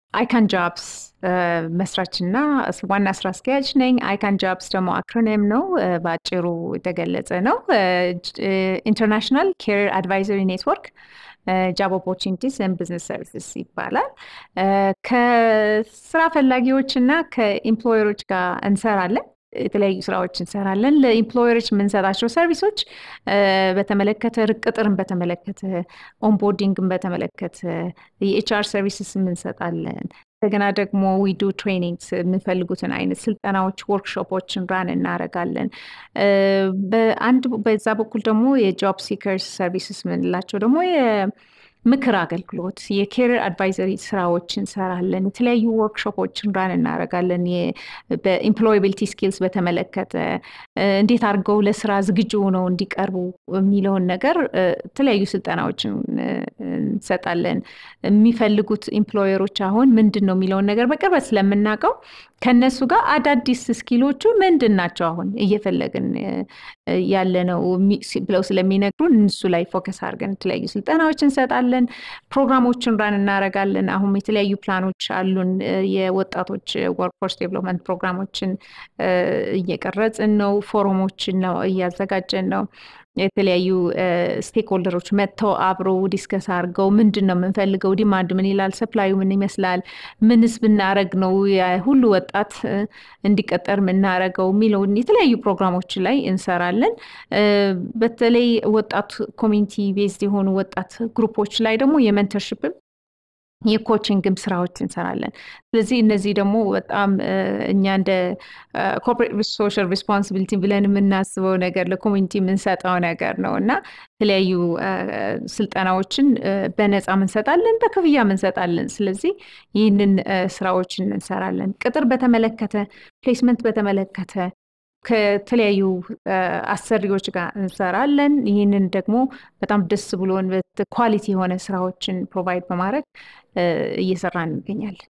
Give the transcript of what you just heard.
አይካን ጃብስ መስራችና ዋና ስራ አስኪያጅ ነኝ። አይካን ጃብስ ደግሞ አክሮኒም ነው፣ በአጭሩ የተገለጸ ነው። ኢንተርናሽናል ኬር አድቫይዘሪ ኔትወርክ ጃብ ኦፖርቹኒቲስ ኤንድ ቢዝነስ ሰርቪስስ ይባላል። ከስራ ፈላጊዎች እና ከኢምፕሎየሮች ጋር እንሰራለን። የተለያዩ ስራዎች እንሰራለን። ለኢምፕሎየሮች የምንሰጣቸው ሰርቪሶች በተመለከተ ቅጥርን በተመለከተ ኦንቦርዲንግን በተመለከተ የኤችአር ሰርቪስስ እንሰጣለን። እንደገና ደግሞ ዊዱ ትሬኒንግስ የሚፈልጉትን አይነት ስልጠናዎች፣ ወርክሾፖችን ራን እናደርጋለን። በአንድ በዛ በኩል ደግሞ የጆብ ሲከርስ ሰርቪስስ የምንላቸው ደግሞ ምክር አገልግሎት የኬሪር አድቫይዘሪ ስራዎች እንሰራለን። የተለያዩ ወርክሾፖችን ራን እናደርጋለን። በኢምፕሎያቢሊቲ ስኪልስ በተመለከተ እንዴት አድርገው ለስራ ዝግጁ ሆነው እንዲቀርቡ የሚለውን ነገር የተለያዩ ስልጠናዎችን እንሰጣለን። የሚፈልጉት ኢምፕሎየሮች አሁን ምንድን ነው የሚለውን ነገር በቅርበት ስለምናውቀው ከነሱ ጋር አዳዲስ ስኪሎቹ ምንድን ናቸው አሁን እየፈለግን ያለ ነው ብለው ስለሚነግሩን እሱ ላይ ፎከስ አድርገን የተለያዩ ስልጠናዎች እንሰጣለን። ፕሮግራሞችን ራን እናደርጋለን። አሁን የተለያዩ ፕላኖች አሉን። የወጣቶች ወርክፎርስ ዴቨሎፕመንት ፕሮግራሞችን እየቀረጽን ነው። ፎረሞችን ነው እያዘጋጀን ነው። የተለያዩ ስቴክሆልደሮች መጥተው አብረው ዲስከስ አድርገው ምንድን ነው የምንፈልገው፣ ዲማንድ ምን ይላል፣ ሰፕላዩ ምን ይመስላል፣ ምንስ ብናረግ ነው ሁሉ ወጣት እንዲቀጠር የምናረገው የሚለውን የተለያዩ ፕሮግራሞች ላይ እንሰራለን። በተለይ ወጣት ኮሚኒቲ ቤዝድ የሆኑ ወጣት ግሩፖች ላይ ደግሞ የመንተርሽፕም የኮችንግም ስራዎች እንሰራለን። ስለዚህ እነዚህ ደግሞ በጣም እኛ እንደ ኮርፖሬት ሶሻል ሪስፖንሲቢሊቲ ብለን የምናስበው ነገር ለኮሚኒቲ የምንሰጠው ነገር ነው እና የተለያዩ ስልጠናዎችን በነፃ እንሰጣለን፣ በክፍያ እንሰጣለን። ስለዚህ ይህንን ስራዎችን እንሰራለን። ቅጥር በተመለከተ ፕሌስመንት በተመለከተ ከተለያዩ አሰሪዎች ጋር እንሰራለን። ይህንን ደግሞ በጣም ደስ ብሎን ኳሊቲ የሆነ ስራዎችን ፕሮቫይድ በማድረግ እየሰራን እንገኛለን።